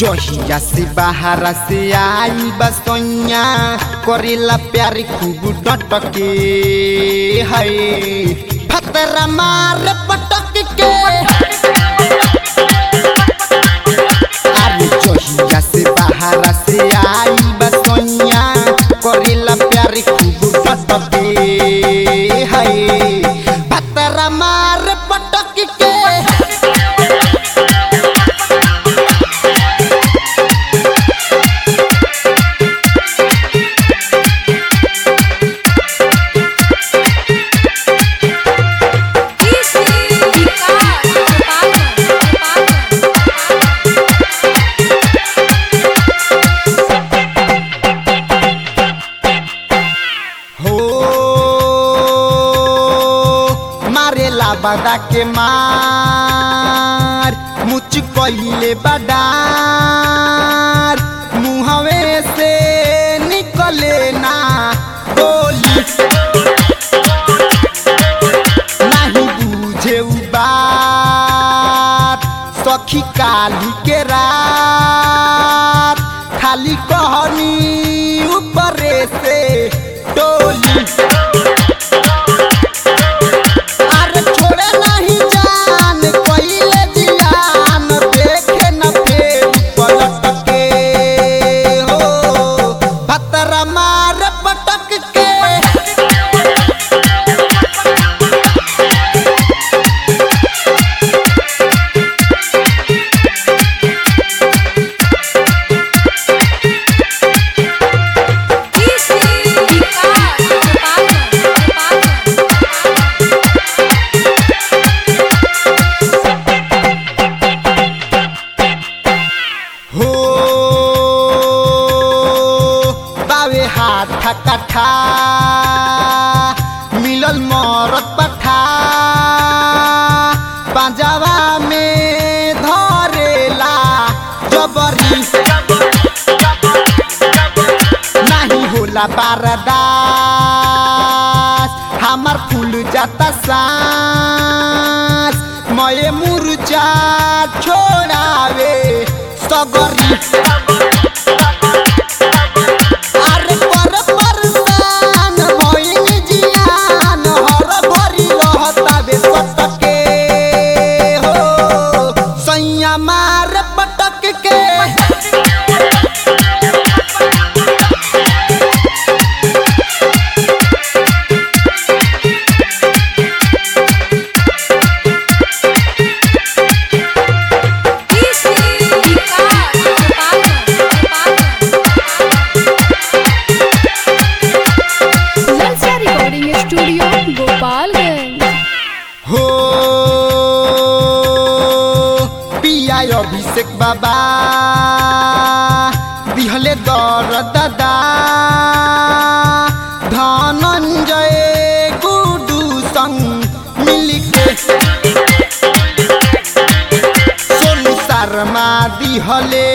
जहिया से बाहर से आई बसैया करेला प्यार खूब डटके है फतरा मार पटक के अरे जहिया से बाहर से आई बसैया करेला प्यार खूब डटके है फतरा मार पटक के हो मारेला बदा के मार मुच कहिले बडार मुहवे से निकले ना बोली नहीं बुझे उ बात सखी काली के रात खाली कहनी ऊपरे से टोली अरे छोड़े नहीं जान पहिले जियान देखे न फेर पलट के हो भतरा मार पटक के हो बावे हाथ कठा मिलल मरत पठा पंजाबा में धरेला जबरी नहीं होला बारदास हमार फूल जाता सांस मये मुरझा छोड़ावे सगरी अरे पर परसान भइल जियान हर भरी रहतावे सटके हो सैया मार पटक के ललचा रिकॉर्डिंग स्टूडियो गोपालगंज हो पिया अभिषेक बाबा दिहले दर दादा धनञ्जय गुडु संग मिलिके सोनु शर्मा दिहले